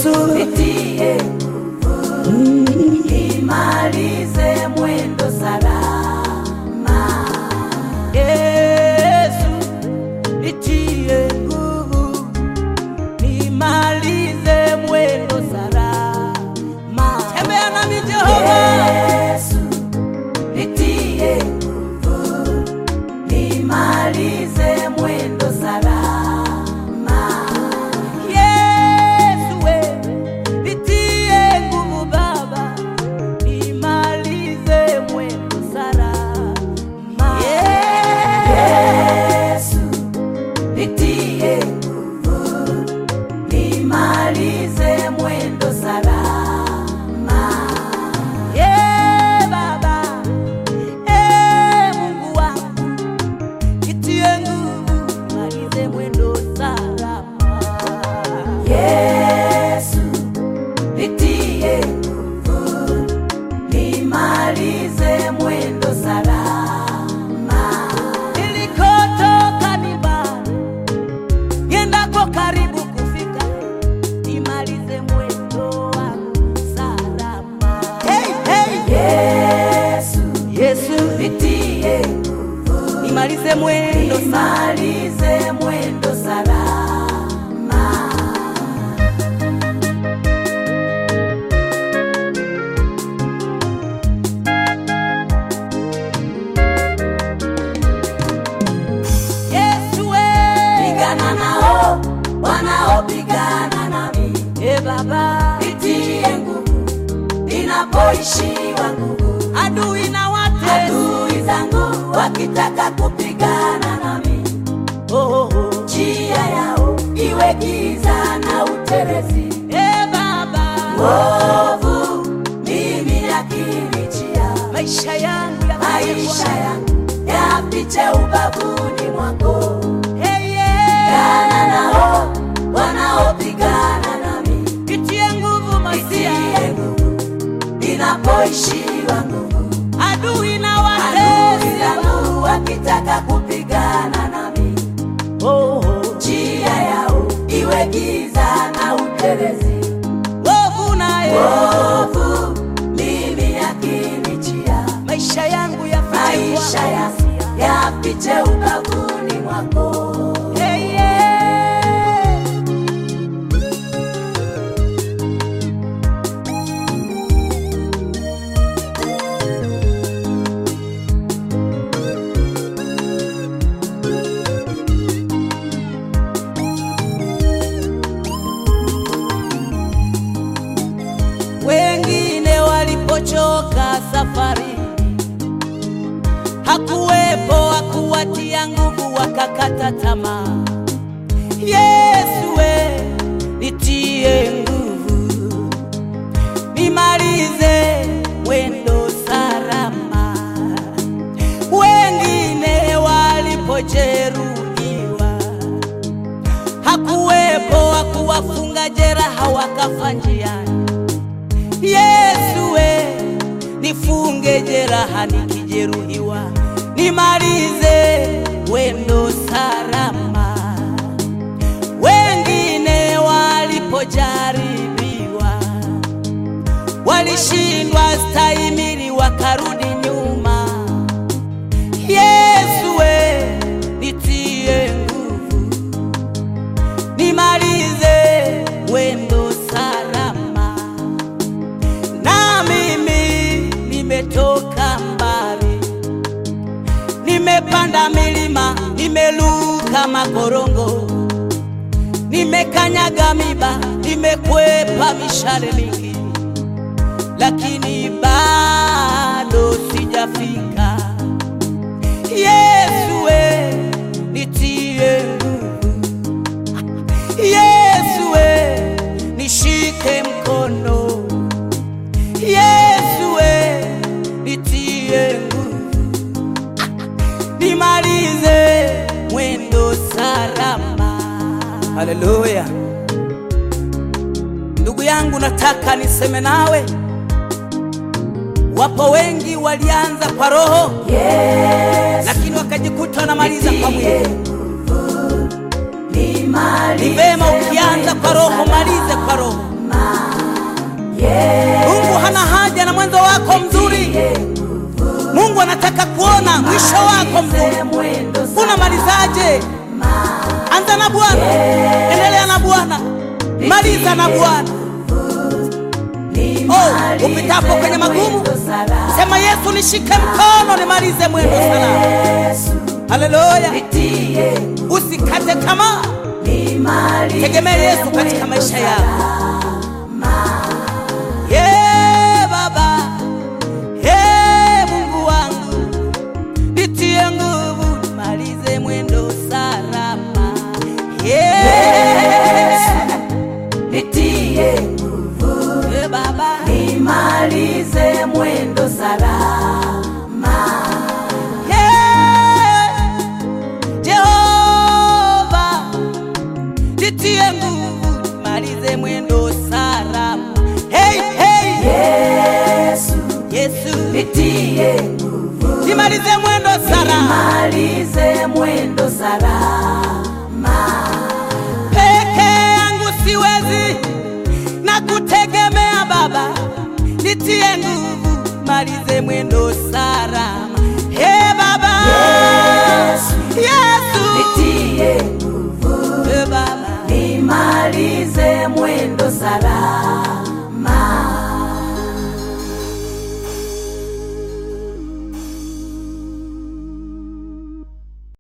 Yesu, nitie nguvu, nimalize mwendo salama. Yesu, nitie nguvu, nimalize mwendo salama. Tembea nami Jehova, Yesu, nitie nguvu, nimalize mwendo salama. Yesu we, nitie nguvu Baba, nimalize mwendo salama. Yesu, nitie nguvu, nimalize mwendo salama. Yeah, Baba, eh, Mungu wangu, nitie nguvu, nimalize mwendo salama. Yesu, nitie nguvu, nimalize mwendo salama. Nilikotoka ni mbali, niendako karibu kufika, nimalize mwendo wangu salama. Hey, hey. Yesu, Yesu, nitie nguvu, nimalize mwendo salama. nimalize mwendo salama. Yesu we, Pigana nao wanaopigana nami, eh Baba, nitie nguvu, ninapoishiwa nguvu. adui na watesi Adui zangu wakitaka kupigana nami, oh, oh, oh. njia yao iwe giza na utelezi. Eh Baba, Ovu mimi yakinijia, maisha yangu ya maisha yangu yapiche ubavuni mwako. hey, yeah. Pigana nao wanaopigana nami, Nitie nguvu masia, nitie nguvu ninapoishiwa nguvu. adui na Adui watesi zangu wakitaka kupigana nami, oh, oh. njia yao iwe giza na utelezi. Wovu naye Ovu mimi yakinijia, maisha yangu ya maisha yangu yapiche ubavuni mwako. hey, yeah. Wengine walipochoka safari, hakuwepo wa kuwatia nguvu, wakakata tamaa. Yesu we, nitie nguvu, nimalize mwendo salama. Wengine walipojeruhiwa, hakuwepo wa kuwafunga jeraha, wakafa njiani. Yesu we, nifunge jeraha nikijeruhiwa, nimalize wendo salama. Wengine walipojaribiwa, walishindwa stahimili, wakarudi nyuma. Yesu we, nitie nguvu, nimalize wendo salama na mimi nimetoka mbali, nimepanda milima, nimeluka makorongo, nimekanyaga miba, nimekwepa mishale mingi, lakini bado sijafika. Yesu we, nitie nguvu. Yesu we, nishike mkono. Yesu we, nitie nguvu, nimalize mwendo salama. Haleluya! Ndugu yangu, nataka niseme nawe, wapo wengi walianza kwa roho, Yesu, lakini wakajikuta wanamaliza kwa nitie mwili. nguvu, Ni nimalize vema ukianza kwa roho, mwendo malize kwa roho. salama. Mungu hana haja na mwanzo wako mzuri. Mungu anataka kuona mwisho wako mzuri. mwendo Unamalizaje? Anza na Bwana, endelea na Bwana, maliza na Bwana. Oh, upitapo kwenye magumu, sema Yesu, nishike mkono nimalize mwendo salama. Haleluya, usikate tamaa, tegemea Yesu katika maisha yako. Ye Baba, ye Mungu wangu, nitie nguvu nimalize mwendo salama. Ye nitie nguvu ye Baba, nimalize mwendo salama ye Jehova, nitie nguvu nimalize mwendo salama. Hey, hey, Yesu Yesu, nitie nguvu nimalize mwendo salama. nimalize mwendo salama peke yangu siwezi na kutegemea Baba, nitie nguvu, malize mwendo salama. He Baba Yesu. Yesu, nitie nguvu